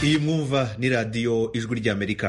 iyi mwumva ni radiyo ijwi ry'amerika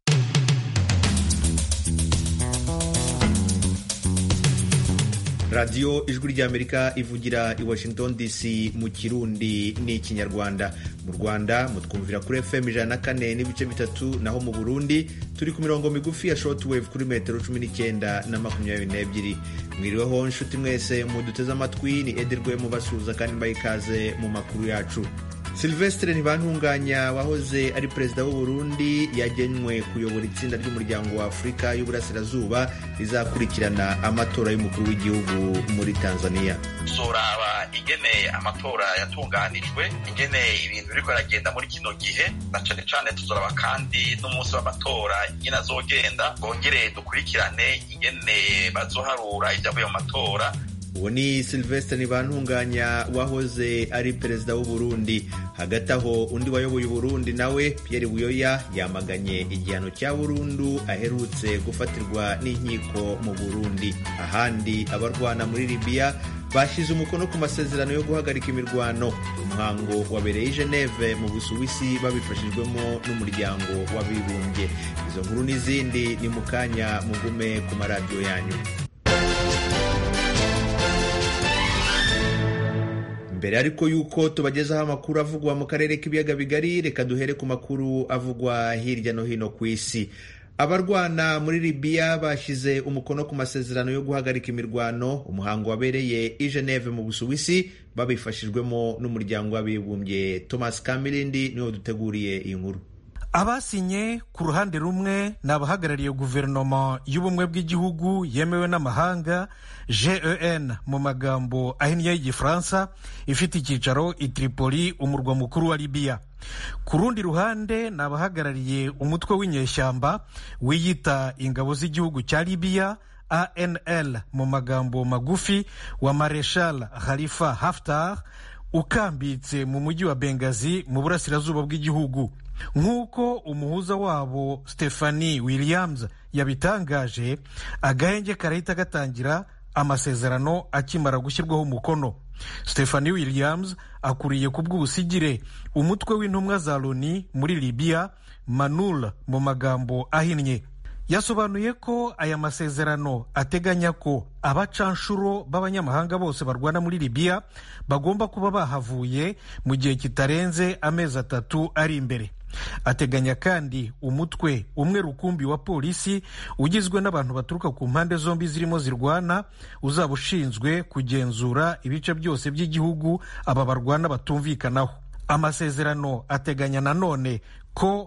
radiyo ijwi ry'amerika ivugira i washington dc mu kirundi n'ikinyarwanda mu rwanda mutwumvira kuri fm ijana na kane n'ibice bitatu naho mu burundi turi ku mirongo migufi ya shortwave kuri metero cumi n'icyenda na makumyabiri n'ebyiri mwiriweho nshuti mwese muduteze amatwi ni ederwe mubasuhuza kandi mbaye ikaze mu makuru yacu Sylvestre Ntibantunganya wahoze ari perezida w'u Burundi yagenwe kuyobora itsinda ry'umuryango wa Afurika y'Uburasirazuba rizakurikirana amatora y'umukuru w'igihugu muri Tanzania. Tuzoraba ingene amatora yatunganijwe ingene ibintu biriko biragenda muri kino gihe na cane cane tuzoraba kandi n'umunsi w'amatora ingene azogenda bongere dukurikirane ingene bazoharura ivyavuye mu matora uwo ni Sylvestre Ntibantunganya wahoze ari perezida w'u Burundi hagati aho undi wayoboye Burundi nawe Pierre Buyoya yamaganye igihano cya burundu aherutse gufatirwa n'inkiko mu Burundi ahandi abarwana muri Libya bashyize umukono ku masezerano yo guhagarika imirwano umuhango wabereye i Geneve mu Busuwisi babifashijwemo n'umuryango w'abibumbye izo nkuru n'izindi ni mu kanya mugume ku maradiyo yanyu mbere ariko yuko tubagezaho amakuru avugwa mu karere k'ibiyaga bigari reka duhere ku makuru avugwa hirya no hino ku isi abarwana muri libiya bashyize umukono ku masezerano yo guhagarika imirwano umuhango wabereye i geneve mu busuwisi babifashijwemo n'umuryango w'abibumbye thomas kamilindi niwo duteguriye iyi nkuru abasinye ku ruhande rumwe ni abahagarariye guverinoma y'ubumwe bw'igihugu yemewe n'amahanga gen mu magambo ahinnye y'igifaransa ifite icyicaro i tripoli umurwa mukuru wa libiya ku rundi ruhande ni abahagarariye umutwe w'inyeshyamba wiyita ingabo z'igihugu cya libiya anl mu magambo magufi wa mareshal khalifa haftar ukambitse mu mujyi wa bengazi mu burasirazuba bw'igihugu nk'uko umuhuza wabo stephanie williams yabitangaje agahenge karahita gatangira amasezerano akimara gushyirwaho umukono stephanie williams akuriye ku bw'ubusigire umutwe w'intumwa za loni muri libiya manul mu magambo ahinnye yasobanuye ko aya masezerano ateganya ko abacanshuro b'abanyamahanga bose barwana muri libiya bagomba kuba bahavuye mu gihe kitarenze amezi atatu ari imbere ateganya kandi umutwe umwe rukumbi wa polisi ugizwe n'abantu baturuka ku mpande zombi zirimo zirwana uzaba ushinzwe kugenzura ibice byose by'igihugu aba barwana batumvikanaho amasezerano ateganya nanone ko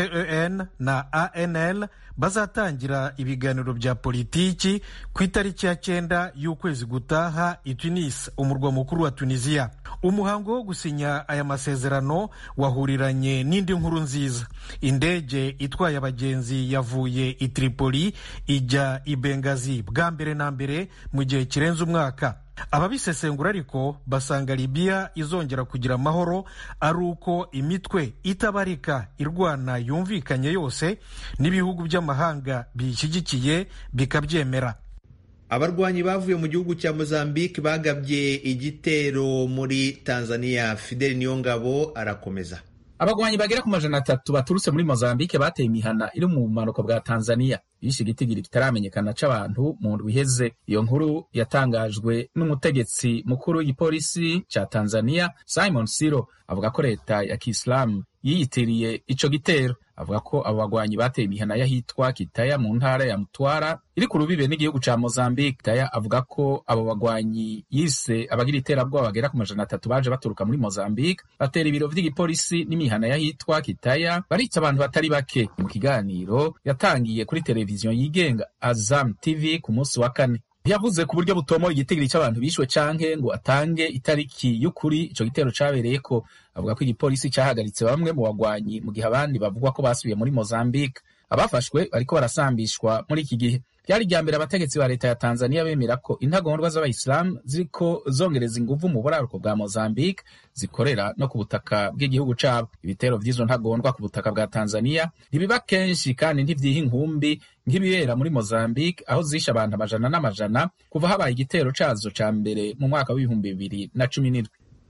gen na anl bazatangira ibiganiro bya politiki ku itariki ya cyenda y'ukwezi gutaha i tunis umurwa mukuru wa tunisiya umuhango wo gusinya aya masezerano wahuriranye n'indi nkuru nziza indege itwaye abagenzi yavuye i tripoli ijya i bengazi bwa mbere na mbere mu gihe kirenze umwaka ababisesengura ariko basanga libiya izongera kugira amahoro ari uko imitwe itabarika irwana yumvikanye yose n'ibihugu by'amahanga biyishyigikiye bikabyemera abarwanyi bavuye mu gihugu cya mozambique bagabye igitero muri tanzania fideli niyongabo arakomeza abagwanyi bagera ku majana atatu baturutse muri mozambique bateye imihana iri mu bumanuko bwa tanzania bishe igitigiri kitaramenyekana c'abantu mu ndwi iheze iyo nkuru yatangajwe n'umutegetsi mukuru w'igipolisi ca tanzania simon siro avuga ko leta ya kisilamu yiyitiriye ico gitero avuga ko abo bagwanyi bateye imihana y'ahitwa kitaya mu ntara ya mutwara iri ku rubibe n'igihugu ca mozambique kitaya avuga ko abo bagwanyi yise abagira iterabwoba bagera ku majana atatu baje baturuka muri mozambique batera ibiro vy'igipolisi n'imihana y'ahitwa kitaya barica abantu batari bake mu kiganiro yatangiye kuri televiziyo yigenga azam tv ku munsi wa kane yavuze ku buryo butomoye igitigiri cy'abantu bishwe canke ngo atange itariki y'ukuri ico gitero cabereyeko avuga ko igipolisi cahagaritse bamwe mu bagwanyi mu gihe abandi bavugwa ko basubiye muri mozambique abafashwe bariko barasambishwa muri iki gihe byari irya mbere abategetsi ba leta ya tanzania bemera ko intagondwa z'abayisilamu ziriko zongereza inguvu mu buraruko bwa mozambique zikorera no ku butaka bw'igihugu cabo ibitero vy'izo ntagondwa ku butaka bwa tanzania ntibiba kenshi kandi ntivyiha inkumbi nk'ibibera muri mozambique aho zishe abantu amajana n'amajana kuva habaye igitero cazo ca mbere mu mwaka w'ibihumbi bibiri na cumi n'indwi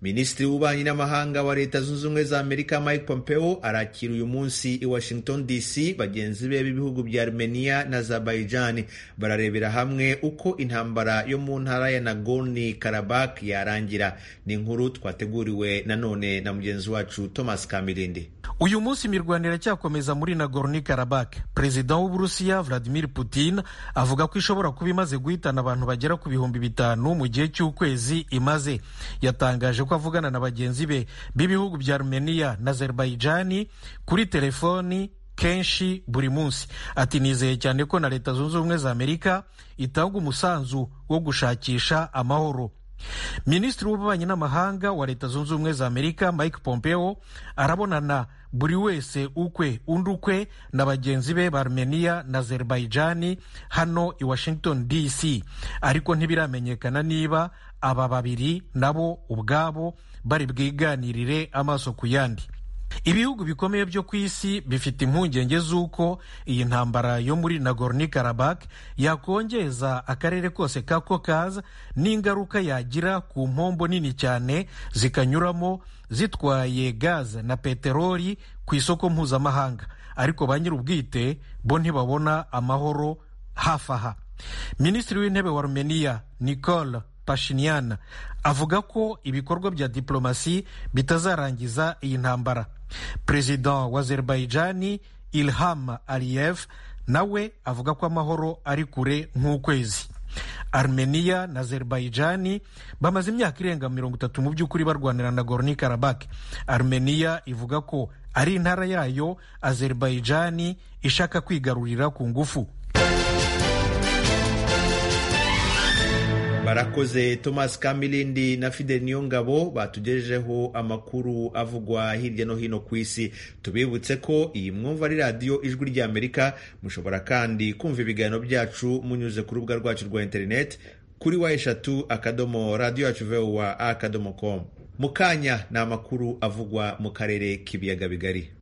minisitiri w'ububanyi n'amahanga wa leta zunze ubumwe za amerika mike pompeo arakira uyu munsi i washington dc bagenzi be b'ibihugu bya armenia na azerbaijan bararebera hamwe uko intambara yo mu ntara ya nagorno karabak yarangira ni inkuru twateguriwe nanone na mugenzi wacu thomas kamirindi uyu munsi imirwano iracyakomeza muri nagorno karabak perezida w'uburusiya vladimir putin avuga ko ishobora kuba imaze guhitana abantu bagera ku bihumbi bitanu mu gihe cy'ukwezi imaze yatangaje ko avugana na bagenzi be b'ibihugu bya armenia na azerbaijan kuri telefoni kenshi buri munsi ati nizeye cyane ko na leta zunze ubumwe za amerika itanga umusanzu wo gushakisha amahoro minisitiri w'ububanyi n'amahanga wa leta zunze ubumwe za amerika mike pompeo arabonana buri wese ukwe undi ukwe na bagenzi be ba armenia na azerbaijan hano i washington dc ariko ntibiramenyekana niba aba babiri nabo ubwabo bari bwiganirire amaso ku yandi ibihugu bikomeye byo ku isi bifite impungenge z'uko iyi ntambara yo muri nagorno karabak yakongeza akarere kose ka kokaza n'ingaruka yagira ku mpombo nini cyane zikanyuramo zitwaye gaze na peteroli ku isoko mpuzamahanga ariko ba nyir'ubwite bo ntibabona amahoro hafi aha minisitiri w'intebe wa rumeniya nicole pashinyan avuga ko ibikorwa bya diplomasi bitazarangiza iyi ntambara perezida wa azerbaijan ilham aliyev nawe avuga ko amahoro ari kure nk'ukwezi armenia na azerbaijan bamaze imyaka irenga mirongo itatu mu by'ukuri barwanira na gorni karabak armenia ivuga ko ari intara yayo azerbaijan ishaka kwigarurira ku ngufu barakoze thomas kamilindi na fidel niyongabo batugejejeho amakuru avugwa hirya no hino ku isi tubibutse ko iyi mwumva ari radiyo ijwi ry'amerika mushobora kandi kumva ibiganiro byacu munyuze ku rubuga rwacu rwa interineti kuri wa eshatu akadomo radiyo yacu vowa akadomo komu mu kanya ni amakuru avugwa mu karere k'ibiyaga bigari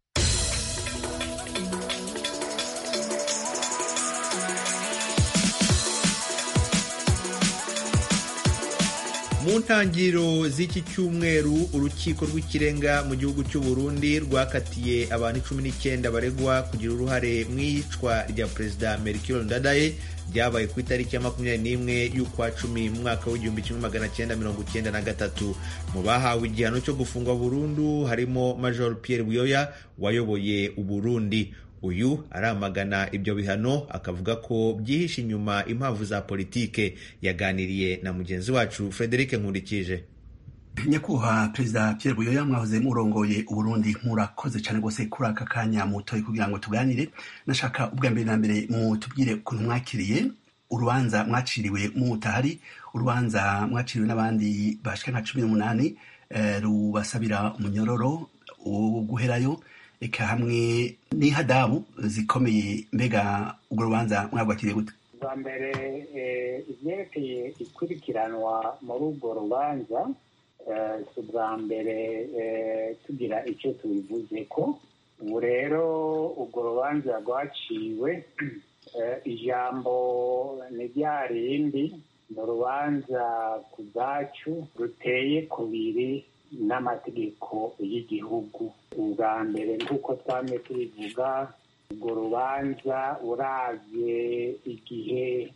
mu ntangiriro z'iki cyumweru urukiko rw'ikirenga mu gihugu cy'u Burundi rwakatiye abantu cumi n'icyenda baregwa kugira uruhare mu iyicwa rya perezida Melchior Ndadaye ryabaye ku itariki ya makumyabiri n'imwe y'ukwa cumi mu mwaka w'igihumbi kimwe magana cyenda mirongo cyenda na gatatu mu bahawe igihano cyo gufungwa burundu harimo Major Pierre Buyoya wayoboye Uburundi uyu aramagana ibyo bihano akavuga ko byihishe inyuma impamvu za politike yaganiriye na mugenzi wacu Frederic Nkurikije nyakubahwa perezida Pierre Buyoya mwahoze murongoye uburundi murakoze cyane rwose kuri aka kanya mutoye kugira ngo tuganire nashaka ubwa mbere na mbere mutubwire ukuntu mwakiriye urubanza mwaciriwe mutahari urubanza mwaciriwe n'abandi bashika nka cumi n'umunani rubasabira umunyororo wo guherayo eka hamwe n'ihadabu zikomeye mbega urwo rubanza mwagwakiriye gute bwa mbere ibyerekeye ikurikiranwa muri urwo rubanza si ubwa mbere tugira icyo tubivuze ko ubu rero urwo rubanza rwaciwe ijambo ni rya rindi ni urubanza ku bwacu ruteye kubiri n'amategeko y'igihugu ubwa mbere nk'uko twame tubivuga urwo rubanza uravye igihe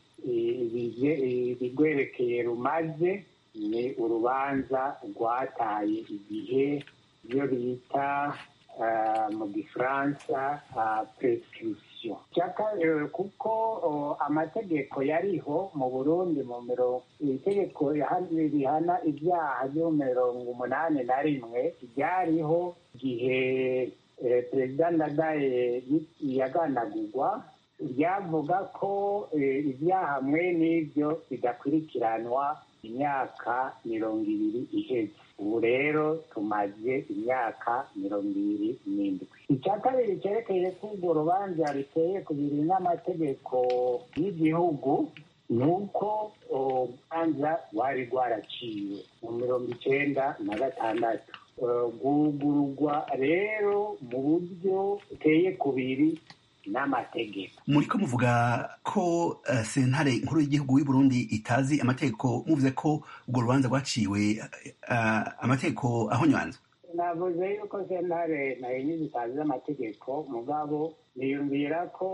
ibigwerekeye rumaze ni urubanza rwataye igihe ibyo bita mu gifaransa prescription kuko amategeko yariho mu burundi mu mirongo itegeko rihana ibyaha byo mu mirongo umunani na rimwe ryariho igihe perezida ndadaye yaganagurwa ryavuga ko ibyaha mwe n'ibyo bidakurikiranwa imyaka mirongo ibiri iheze ubu rero tumaze imyaka mirongo ibiri n'indwi icya kabiri cyerekeye ko urwo rubanza riteye ku biri n'amategeko y'igihugu ni uko urubanza rwari rwaraciwe mu mirongo icyenda na gatandatu rwugururwa rero mu buryo buteye kubiri n'amategeko muriko muvuga ko uh, sentare nkuru y'igihugu y'u Burundi itazi amategeko muvuze ko urwo rubanza rwaciwe uh, amategeko ahonywanzwe navuze yuko sentare nayo zitazi amategeko mugabo niyumvira ko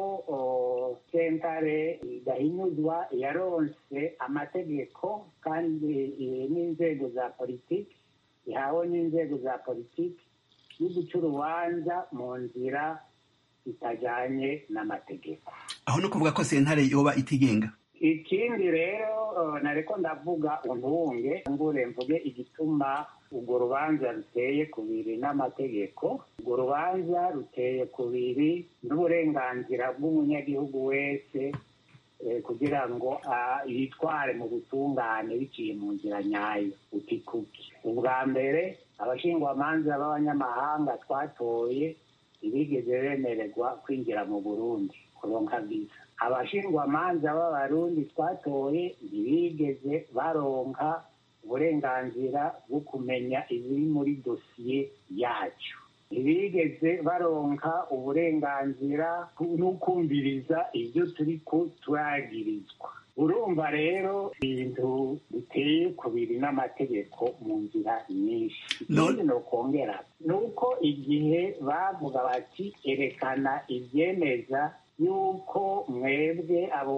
sentare idahinyuzwa yaronse amategeko kandi n'inzego za politiki ihawe n'inzego za politiki yo guca urubanza mu nzira itajyanye n'amategeko aho no kuvuga ko sentare yoba itigenga ikindi rero nareko ndavuga untunge ngure mvuge igituma urwo rubanza ruteye kubiri n'amategeko urwo rubanza ruteye kubiri n'uburenganzira bw'umunyagihugu wese kugira ngo yitware mu butungane biciye mu nzira nyayo utikuki ubwa mbere abashingwamanza b'abanyamahanga twatoye ntibigeze bemererwa kwinjira mu burundi kuronka viza abashingwamanza b'abarundi twatoye ntibigeze baronka uburenganzira bwo kumenya ibiri muri dosiye yacu ntibigeze baronka uburenganzira n'ukumviriza ibyo turi ko turagirizwa urumva rero ibintu biteye kubiri n'amategeko mu nzira nyinshi ikindi ni ukongera ni uko igihe bavuga bati erekana ibyemeza yuko mwebwe abo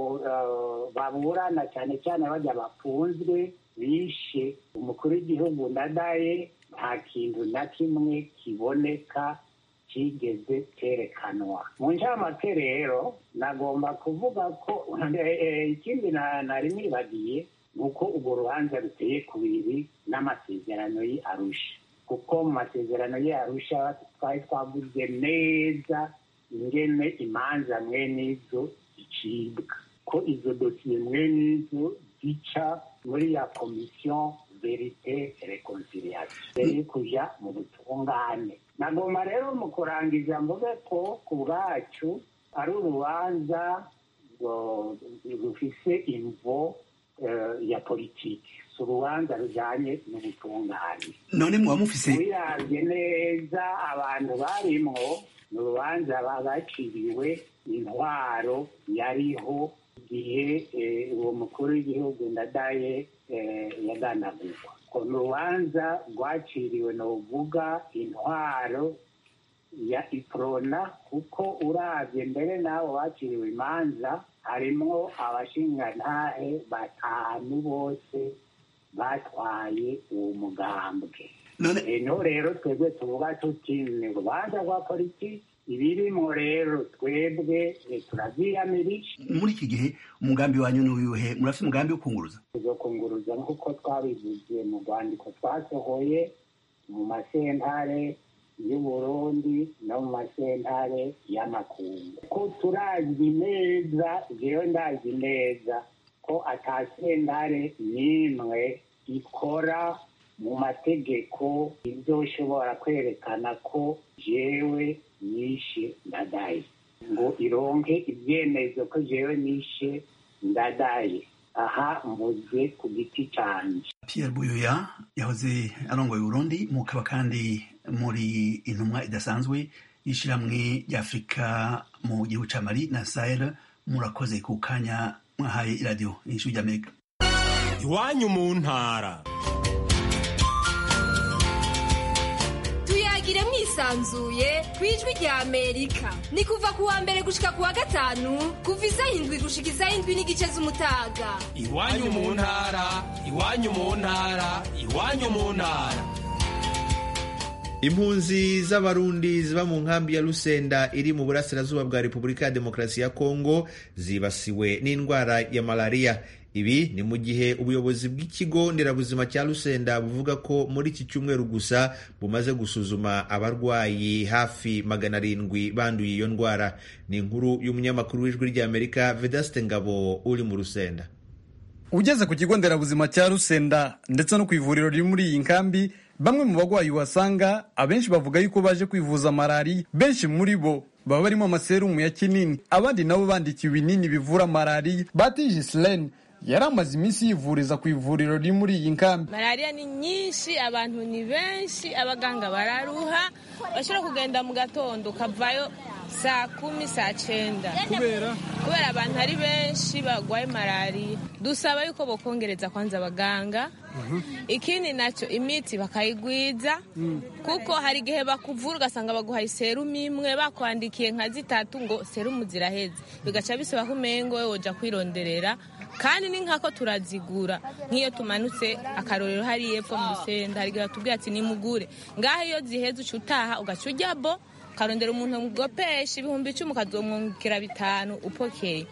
baburana cyane cyane bajya bafunzwe bishe umukuru w'igihugu ndadaye nta kintu na kimwe kiboneka kigeze cyerekanwa mu ncamake rero nagomba kuvuga ko ikindi nari nibagiye ni uko urwo rubanza ruteye kubiri n'amasezerano ye arusha kuko mu masezerano ye arusha twari twavuze neza ingene imanza mwene izo zicibwa ko izo dosiye mwene izo zica muri ya komisiyo verite reconciliation mbere kuja mu butungane nagomba rero mu kurangiza mvuge ko ku bwacu ari urubanza rufise imvo ya politiki si urubanza rujanye n'ubutungane none muba mufise wiravye neza abantu barimwo ni urubanza bagaciriwe intwaro yariho igihe uwo mukuru w'igihugu ndadaye yaganagurwa ko ni urubanza rwaciriwe ni uvuga intwaro ya iprona kuko urabye mbere n'abo baciriwe imanza harimwo abashingantahe batanu bose batwaye uwo mugambwe eno rero twebwe tuvuga tuti ni urubanza rwa politiki ibirimo rero twebwe turavyiyamirije muri iki gihe umugambi wanyu n'uyuhe murafite umugambi wo kunguruza tuzokunguruza nk'uko twabivuze mu rwandiko twasohoye mu masentare y'uburundi no mu masentare y'amakungu ko turazi neza jewe ndazi neza ko ata sentare n'imwe ikora mu mategeko izoshobora kwerekana ko jewe nishe ndadaye ngo ironke ibyemezo ko jewe nishe ndadaye aha mvuze ku giti canje Pierre Buyoya yahoze arongoye Burundi mukaba kandi muri intumwa idasanzwe y'ishyirahamwe ry'Afrika mu gihugu ca Mali na Sahel murakoze ku kanya mwahaye iradiyo y'ijwi ry'Amerika iwanyu mu ntara tuyagire mwisanzuye ku ijwi rya amerika ni kuva ku wa mbere gushika ku wa gatanu kuva isaha indwi gushika isaha indwi n'igice z'umutaga iwanyu mu ntara iwanyu mu ntara iwanyu mu ntara impunzi z'abarundi ziba mu nkambi ya Lusenda iri mu burasirazuba bwa Repubulika ya Demokarasi ya Kongo zibasiwe n'indwara ya malariya ibi ni mu gihe ubuyobozi bw'ikigo nderabuzima cya Lusenda buvuga ko muri iki cyumweru gusa bumaze gusuzuma abarwayi hafi magana arindwi banduye iyo ndwara ni inkuru y'umunyamakuru w'ijwi ry'Amerika Vedaste Ngabo uri mu Rusenda ugeze ku kigo nderabuzima cya Rusenda ndetse no ku ivuriro riri muri iyi nkambi bamwe mu bagwayi wasanga abenshi bavuga yuko baje kwivuza malariya benshi muri bo baba barimo amaserumu ya kinini abandi nabo bandikiwe ibinini bivura malariya batije Silene yari amaze iminsi yivuriza ku ivuriro riri muri iyi nkambi malariya ni nyinshi abantu ni benshi abaganga bararuha bashobora kugenda mu gatondo ukavayo saa kumi saa cyenda kubera kubera abantu ari benshi barwaye malariya dusaba yuko bokongereza kwanza abaganga ikindi nacyo imiti bakayigwiza kuko hari igihe bakuvura ugasanga baguhaye serumu imwe bakwandikiye nka zitatu ngo serumu ziraheze bigaca bisaba ko umengo wowe woja kwironderera kandi ni nkako turazigura nk'iyo tumanutse akarorero hariya epfo mu rusenda hari igihe batubwira ati nimugure ngaho iyo ziheze uca utaha ugaca ujya bo ukarondera umuntu mugopesha ibihumbi icumi ukazomwungukira bitanu upokeye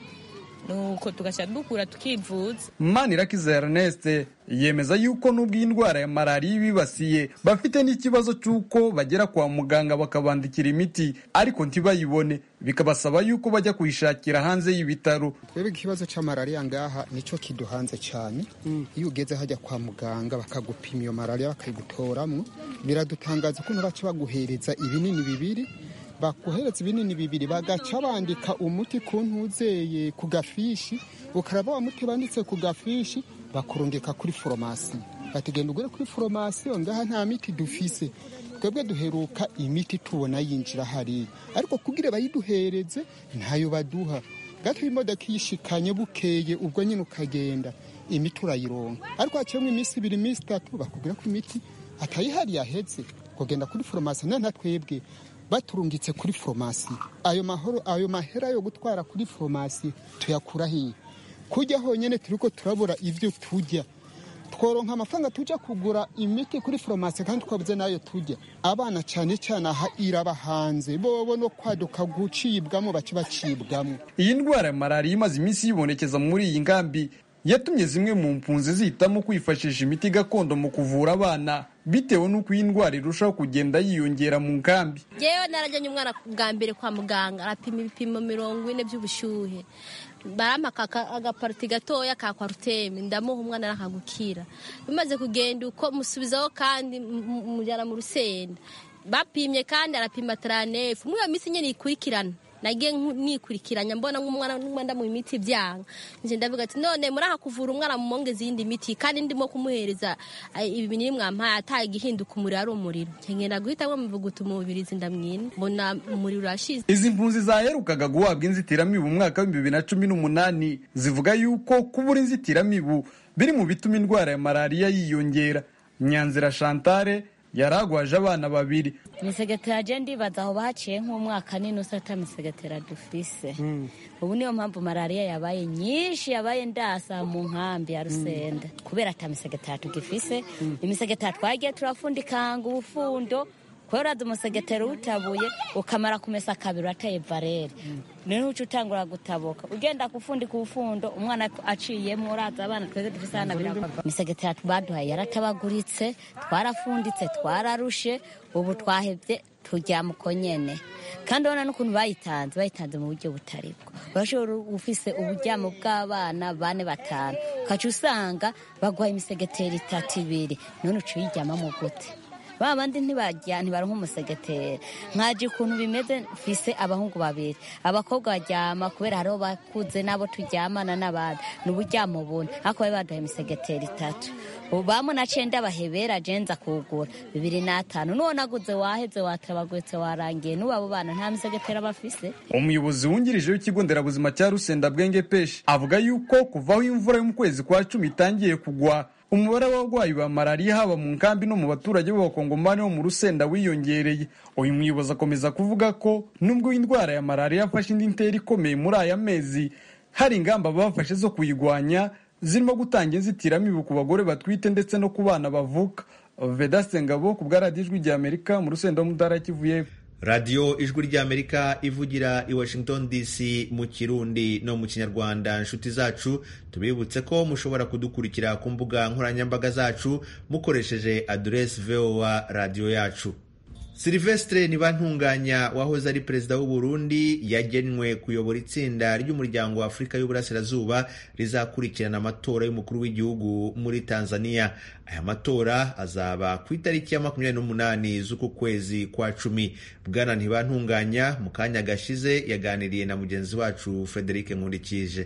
nuko tugaca dukura tukivuza manirakiza ernest yemeza yuko n'ubwo iyi ndwara ya malariya ibibasiye bafite n'ikibazo cy'uko bagera kwa muganga bakabandikira imiti ariko ntibayibone bikabasaba yuko bajya kuyishakira hanze y'ibitaro twebwe ikibazo cya malariya ngaha nicyo kiduhanze cyane iyo ugeze hajya kwa muganga bakagupima iyo malariya bakayigutoramo biradutangaza ukuntu baca baguhereza ibinini bibiri bakohereza ibinini bibiri bagaca bandika umuti ku ntuzeye ku gafishi ukaraba wa muti banditse ku gafishi bakurungika kuri foromasi batugenda ugure kuri foromasi ngaha nta miti dufise twebwe duheruka imiti tubona yinjira hariya ariko kugira bayiduhereze ntayo baduha gato imodoka iyishikanye bukeye ubwo nyine ukagenda imiti urayironka ariko haciyemo iminsi ibiri iminsi itatu bakubwira ko imiti atayihari yaheze kugenda kuri foromasi nta twebwe baturungitse kuri foromasi ayo mahoro ayo mahera yo gutwara kuri foromasi tuyakura hiye kujya honyine turi ko turabura ibyo tujya tworonka amafaranga tujya kugura imiti kuri foromasi kandi twabuze n'ayo tujya abana cyane cyane aha iraba hanze bobo no kwaduka gucibwamo bace bacibwamo iyi ndwara ya malariya imaze iminsi yibonekeza muri iyi nkambi yatumye zimwe mu mpunzi zihitamo kwifashisha imiti gakondo mu kuvura abana bitewe n'uko iyi ndwara irushaho kugenda yiyongera mu nkambi yewe narajyanye umwana bwa mbere kwa muganga arapima ibipimo mirongo ine by'ubushyuhe barampa agapariti gatoya ka kwaruteme ndamuha umwana arakagukira bimaze kugenda uko musubizaho kandi mujyana mu rusenda bapimye kandi arapima taranefu muri iyo minsi nyine ikurikirana nagiye nikurikiranya mbona nk'umwana n'umwenda mu miti byanga nje ndavuga ati none muri aha kuvura umwana mu mongezi yindi miti kandi ndimo kumuhereza ibi binini mwampaye ataye igihinduka umuriro ari umuriro nkengenda guhitamo muvuguta umubirizi ndamwina mbona umuriro urashize izi mpunzi zaherukaga guhabwa inzitiramibu mu mwaka w'ibihumbi bibiri na cumi n'umunani zivuga yuko kubura inzitiramibu biri mu bituma indwara ya malariya yiyongera nyanzira chantale yaragwaje abana babiri imisegetera je ndibaza aho bahaciye nk'umwaka n'inusu ata misegetera dufise ubu niyo mpamvu malariya yabaye nyinshi yabaye ndasa mu nkambi ya rusenda kubera ata misegetera tugifise imisegetera twagiye turafundikanga ubufundo kubera uraza umusegetera utabuye ukamara kumesa kabiri urateye varere niho uca utangura gutabuka ugenda gufundika ubufundo umwana aciyemo uraza abana twese dufise hana birava imisegetera baduhaye yaratabaguritse twarafunditse twararushe ubu twahebye tujya muko nyene kandi urabona n'ukuntu bayitanze bayitanze mu buryo butari bwo urashobora ufise uburyamo bw'abana bane batanu ukaca usanga baguhaye imisegetera itatu ibiri none uca uyiryamamo gute ba bandi ntibajya ntibaronka umusegetera nkaje ukuntu bimeze mfise abahungu babiri abakobwa baryama kubera hariho bakuze n'abo turyamana n'abandi ni uburyamo bune ariko bari baduhaye imisegetera itatu ubu bamu na cenda bahebera jenza kugura bibiri n'atanu n'uwo naguze waheze watabagwetse warangiye n'ubu abo bana nta misegetera bafise umuyobozi wungirije w'ikigo nderabuzima cya rusenda bwenge peshi avuga yuko kuvaho imvura yo mu kwezi kwa cumi itangiye kugwa umubare w'abarwayi ba malariya haba mu nkambi no mu baturage b'abakongomani bo mu rusenda wiyongereye uyu muyobozi akomeza kuvuga ko nubwo indwara ya malariya yafashe indi ntera ikomeye muri aya mezi hari ingamba bafashe zo kuyigwanya zirimo gutanga inzitiramibu ku bagore batwite ndetse no ku bana bavuka vedaste ngabo ku bwa radiyo ijwi rya amerika mu rusenda wo mu ntara ya kivu y'epfo radiyo ijwi ry'amerika ivugira i washington dc mu kirundi no mu kinyarwanda inshuti zacu tubibutse ko mushobora kudukurikira ku mbuga nkoranyambaga zacu mukoresheje aderesi voa radiyo yacu silivestre ntibantunganya wahoze ari perezida w'u Burundi yagenwe kuyobora itsinda ry'umuryango wa afurika y'uburasirazuba rizakurikirana amatora y'umukuru w'igihugu muri tanzania aya matora azaba ku itariki ya makumyabiri n'umunani z'uku kwezi kwa cumi bwana ntibantunganya mu kanya gashize yaganiriye na mugenzi wacu frederic nkundikije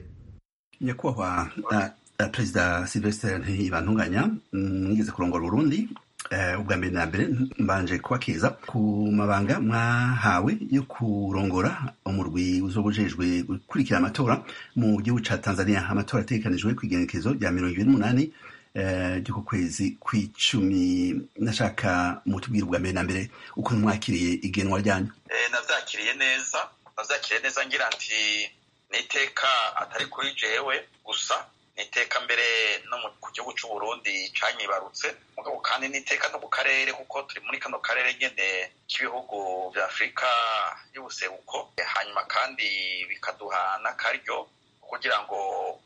nyakubahwa uh, uh, perezida silvestre ntibantunganya mwigeze kurongora urundi ubwa mbere na mbere mbanje kubakeza ku mabanga mwahawe yo kurongora umurwi uzoba ujejwe gukurikira amatora mu gihugu ca tanzania amatora ategekanijwe ku igenekezo rya mirongo ibiri n'umunani ry'uko kwezi kw'icumi nashaka mutubwira ubwa mbere na mbere ukuntu mwakiriye igenwa ryanyu navyakiriye neza navyakiriye neza ngira nti n'iteka atari kuri jewe gusa n'iteka mbere no ku gihugu c'u Burundi canyibarutse mugabo kandi n'iteka no ku karere kuko turi muri kano karere nyene k'ibihugu vya Afurika y'ubuseruko hanyuma kandi bikaduha n'akaryo kugira ngo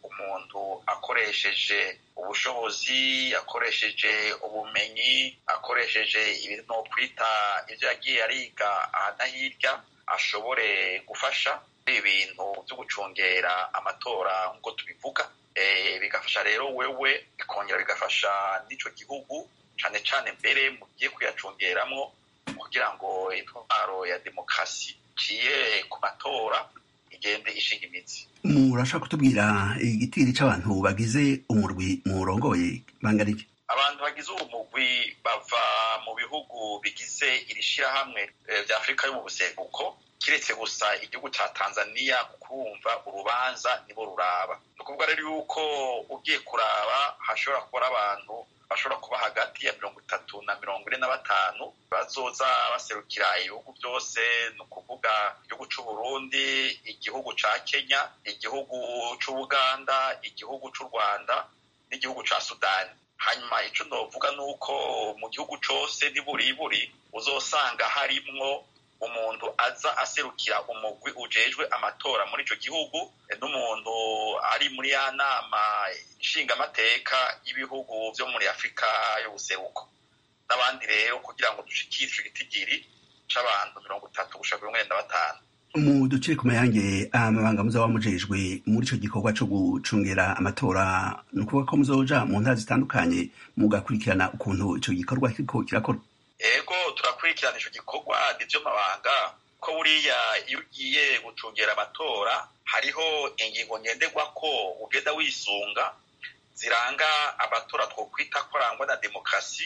umuntu akoresheje ubushobozi akoresheje ubumenyi akoresheje ibintu kwita ivyo yagiye ariga aha na hirya ashobore gufasha ibintu vyo gucungera amatora nk'uko tubivuga bigafasha rero wewe bikongera bigafasha n'ico gihugu cane cane mbere mugiye kuyacungeramwo kugira ngo intwaro ya demokarasi ciye ku matora igende ishinga imitsi murashaka kutubwira igitiri c'abantu bagize umurwi murongoye bangana iki abantu bagize uwo mugwi bava mu bihugu bigize iri shirahamwe vya afurika yo mu buseruko kiretse gusa igihugu ca tanzania kurumva urubanza nibo ruraba ni ukuvuga rero yuko ugiye kuraba hashobora kuba abantu bashobora kuba hagati ya mirongo itatu na mirongo ine na batanu bazoza baserukira ibihugu byose ni ukuvuga igihugu c'uburundi igihugu ca kenya igihugu c'ubuganda igihugu c'u rwanda n'igihugu ca sudani hanyuma ico novuga ni uko mu gihugu cose niburiburi uzosanga harimwo umuntu aza aserukira umugwi ujejwe amatora muri ico gihugu n'umuntu ari muri ya nama nshingamateka y'ibihugu vyo muri afurika y'ubuseruko n'abandi rero kugira ngo dushikire ico gitigiri c'abantu mirongo itatu gushika mirongo ine na batanu mu duce ku mayange amabanga muzaba mujejwe muri ico gikorwa co gucungera amatora ni ukuvuga ko muzoja mu ntara zitandukanye mugakurikirana ukuntu ico gikorwa kiriko kirakorwa ego turakurikirana ico gikorwa nivyo mabanga ko buriya iyo ugiye gucungera amatora hariho ingingo ngenderwako ugenda wisunga ziranga amatora twokwita ko arangwa na demokarasi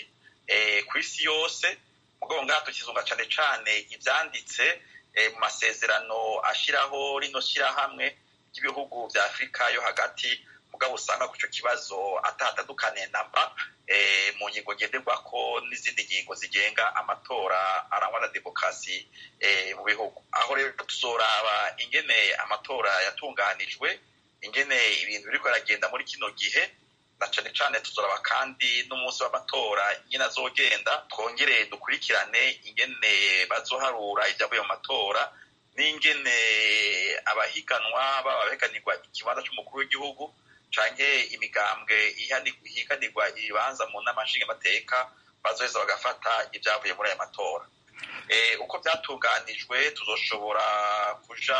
ku isi yose mugabo ngaha tukizunga cane cane ivyanditse mu masezerano ashiraho rino shirahamwe ry'ibihugu vya afurika yo hagati mugabo usanga ku ico kibazo atahatandukaniye namba mu ngingo ngenderwako n'izindi ngingo zigenga amatora arangwa na demokarasi mu bihugu aho rero tuzoraba ingene amatora yatunganijwe ingene ibintu biriko biragenda muri kino gihe na cane cane tuzoraba kandi n'umunsi w'amatora nyine azogenda twongere dukurikirane ingene bazoharura ivyavuye mu matora n'ingene abahiganwa baba bahiganirwa ikibanza c'umukuru w'igihugu canke imigambwe ihiganirwa ibibanza mu nama nshingamateka bazoheza bagafata ivyavuye muri aya matora uko vyatunganijwe tuzoshobora kuja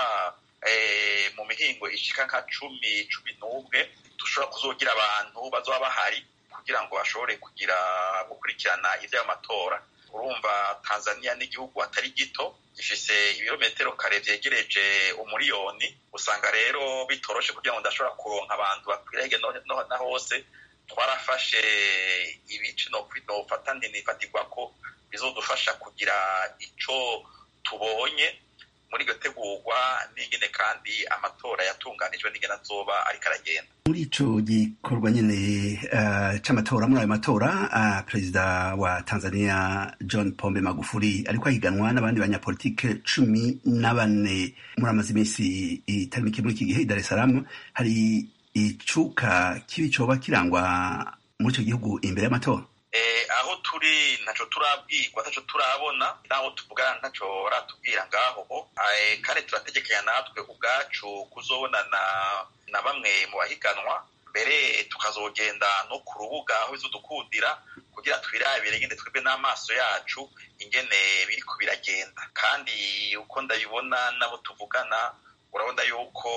mu mihingo ishika nka cumi cumi n'umwe dushobora kuzogira abantu bazoba bahari kugira ngo bashobore kugira gukurikirana ivy'ayo matora urumva tanzania n'igihugu atari gito gifise ibirometero kare vyegereje umuriyoni usanga rero bitoroshe kugira ngo ndashobora kuronka abantu bakwira hirya na hose twarafashe ibice nofata ntinifatirwako bizodufasha kugira ico tubonye muri iryo tegurwa n'ingene kandi amatora yatunganijwe n'ingene azoba ariko aragenda muri ico gikorwa nyene uh, c'amatora muri ayo matora uh, perezida wa tanzania john pombe magufuri ariko ahiganwa n'abandi banyapolitike cumi na bane muri amaze iminsi itari mike muri iki gihe i dar es salaam hari icuka kibi coba kirangwa muri ico gihugu imbere y'amatora aho turi ntaco turabwirwa ntaco turabona naho tuvugana ntaco baratubwira ngaho kandi turategekanya natwe ubwacu kuzobonana na bamwe mu bahiganwa mbere tukazogenda no ku rubuga aho bizodukundira kugira twirabire ingene twebwe n'amaso yacu ingene biriko biragenda kandi uko ndabibona nabo tuvugana urabona yuko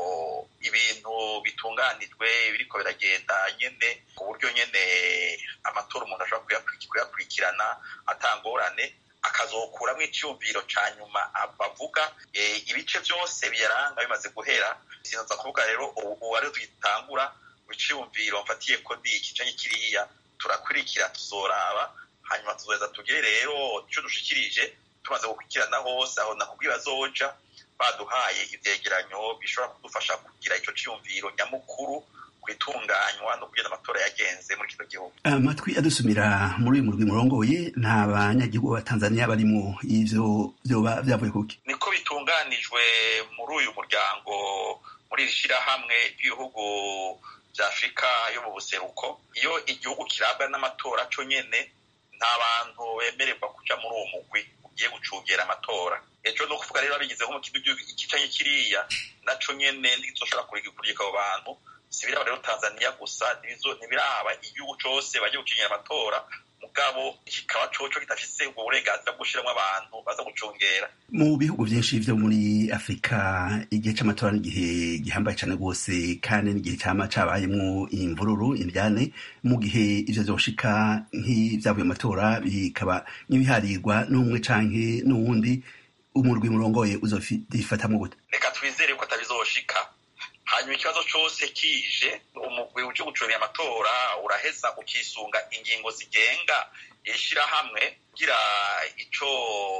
ibintu bitunganijwe biriko biragenda nyene ku buryo nyene amatora umuntu ashobora kuyakurikirana atangorane akazokuramwo icyumviro ca nyuma bavuga ibice vyose biyaranga bimaze guhera sinoza kuvuga rero ubu ariho tugitangura iciyumviro mfatiye ko ni iki canke kiriya turakurikira tuzoraba hanyuma tuzoheza tugire rero icyo dushikirije tumaze gukurikirana hose aho nakubwiye bazoja baduhaye ivyegeranyo bishobora kudufasha kugira ico ciyumviro nyamukuru kwitunganywa no kugena amatora yagenze muri kino gihugu amatwi adusumira muri uyu murwi murongoye nta banyagihugu ba tanzania barimwo ivyo vyoba vyavuye kuki niko bitunganijwe muri uyu muryango muri iri shirahamwe ry'ibihugu vya afurika yo mu buseruko iyo igihugu kirabwa n'amatora co nyene nta bantu bemererwa kuja muri uwo mugwi ugiye gucungera amatora ejo ni ukuvuga rero babigizeho mu kintu ikicanye kiriya naco nyene ntizoshobora kurigika abo bantu si biraba rero tanzania gusa ntibiraba igihugu cose bagiye gucinyira amatora mugabo kikaba coco kidafise ubwo burenganzira bwo gushiramwo abantu baza gucungera mu bihugu vyinshi vyo muri afurika igihe c'amatora n'igihe gihambaye cane rwose kandi n'igihe cama cabayemwo imvururu indyane mu gihe ivyo vyoshika nk'ivyavuye mu matora bikaba nk'ibiharirwa n'umwe canke n'uwundi umurwi murongoye uzofatamwo gute reka twizere ko atabizoshika hanyuma ikibazo cose kije umugwi uje gucungira amatora uraheza ukisunga ingingo zigenga ishirahamwe kugira ico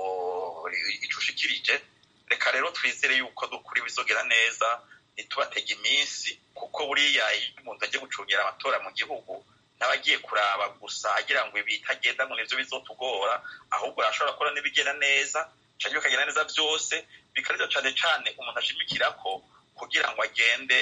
ico ushikirije reka rero twizere yuko dukuri bizogera neza ntitubatege iminsi kuko buriya iyo umuntu agiye gucungira amatora mu gihugu n'abagiye kuraba gusa agira ngo ibi bitagenda ngo nivyo bizotugora ahubwo arashobora gukora n'ibigenda neza canke bikagenda neza vyose bikarivyo cane cane umuntu ashimikirako kugira ngo agende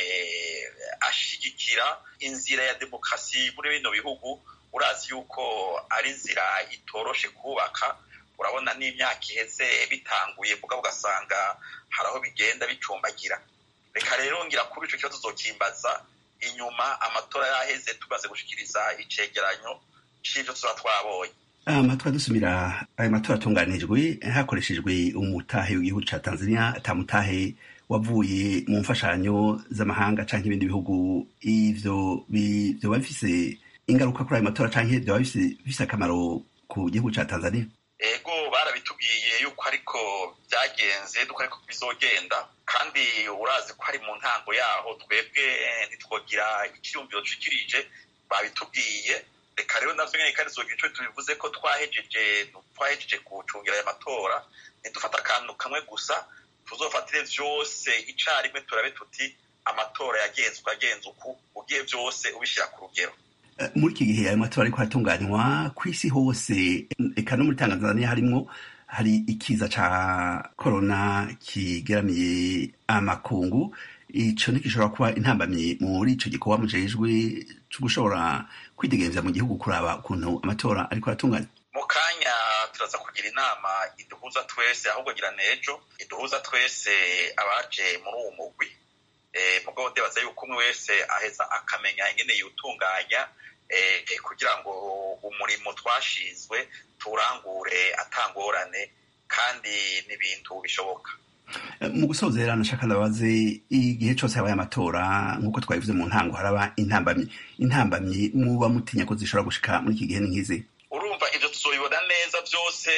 ashigikira inzira ya demokarasi muri bino bihugu urazi yuko ari inzira itoroshe kubaka urabona n'imyaka iheze bitanguye mugabo ugasanga hari aho bigenda bicumbagira reka rero ngira kuba ico kibazo uzokimbaza inyuma amatora yaheze tumaze gushikiriza icegeranyo c'ivyo tuba twabonye amatwi adusumira ayo matora atunganijwe hakoreshejwe umutahe w'igihugu ca tanzania atamutahe wavuye mu mfashanyo z'amahanga canke ibindi bihugu ivyo vyoba bifise ingaruka kuri ayo matora canke vyoba bifise akamaro ku gihugu ca tanzania ego barabitubwiye yuko ariko byagenze duko ariko bizogenda kandi urazi ko ari mu ntango yaho twebwe ntitwogira icyiyumviro cikirije babitubwiye reka rero navyo nyene kandi zogira ico tubivuze ko twahejeje twahejeje gucungira aya matora ntidufata akantu kamwe gusa tuzofatire vyose icarimwe turabe tuti amatora yagenze uko yagenze uku ugiye vyose ubishira ku rugero muri iki gihe ayo matora ariko aratunganywa ku isi hose eka no muri tanzania harimwo hari ikiza ca korona kigeramiye amakungu ico ntigishobora kuba intambamyi muri ico gikorwa mujejwe co gushobora kwidegemvya mu gihugu kuraba ukuntu amatora ariko aratunganywa mu kanya turaza kugira inama iduhuza twese ahubwo gira nejo iduhuza twese abaje muri uwo mugwi mugabo ndibaza yuko umwe wese aheza akamenya ingene yutunganya kugira ngo umurimo twashinzwe turangure atangorane kandi n'ibintu bishoboka mu gusozera nashaka ndabaze igihe cose habaye amatora nk'uko twabivuze mu ntango haraba intambamyi intambamyi muba mutinya ko zishobora gushika muri iki gihe ni nk'izi urumva ivyo tuzobibona neza vyose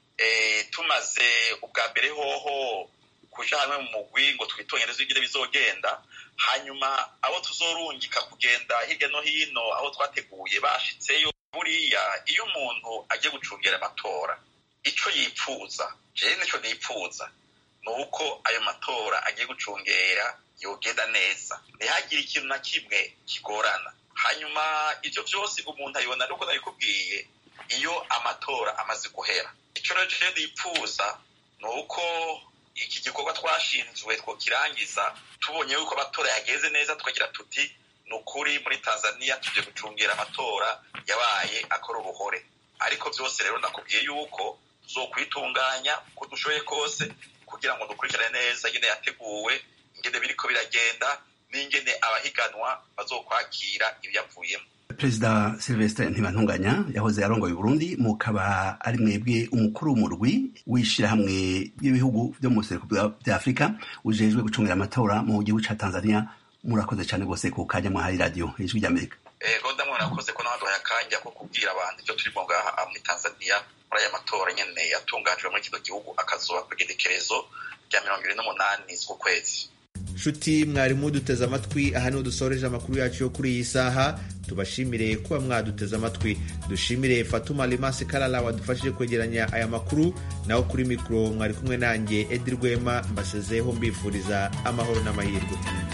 tumaze ubwa mbere hoho kuja hamwe mu mugwi ngo twitonyereze ingene bizogenda hanyuma abo tuzorungika kugenda hirya no hino aho twateguye bashitseyo buriya iyo umuntu agiye gucungera amatora ico yipfuza jewe nico nipfuza ni uko ayo matora agiye gucungera yogenda neza ntihagire ikintu na kimwe kigorana hanyuma ivyo vyose umuntu ayibona nuko nabikubwiye iyo amatora amaze guhera ico rero jewe nipfuza ni uko iki gikorwa twashinzwe twokirangiza tubonye yuko amatora yageze neza tukagira tuti ni ukuri muri tanzania tuje gucungira amatora yabaye akora uruhore ariko vyose rero nakubwiye yuko tuzokwitunganya uko dushoboye kose kugira ngo dukurikirane neza ingene yateguwe ingene biriko biragenda n'ingene abahiganwa bazokwakira ivyavuyemo perezida silvestre ntibantunganya yahoze arongoye uburundi mukaba ari mwebwe umukuru w'umurwi w'ishirahamwe ry'ibihugu vyo mu buseruko vya afurika ujejwe gucungira amatora mu gihugu ca tanzania murakoze cane rwose ku kanya mwahaye radiyo ijwi ry'amerika ego ndamwe murakoze ko nabaduhaye akanya ko kubwira abantu ivyo turimo ngaha muri tanzania muri aya matora nyene yatunganijwe muri kino gihugu akazoba kw'igenekerezo rya mirongo ibiri n'umunani z'ukwezi nshuti mwarimu duteze amatwi aha niho dusoreje amakuru yacu yo kuri iyi saha tubashimire kuba mwaduteze amatwi dushimire fatuma limasi karara wadufashije kwegeranya aya makuru naho kuri mikoro mwari kumwe nanjye edi rwema mbasezeho mbifuriza amahoro n'amahirwe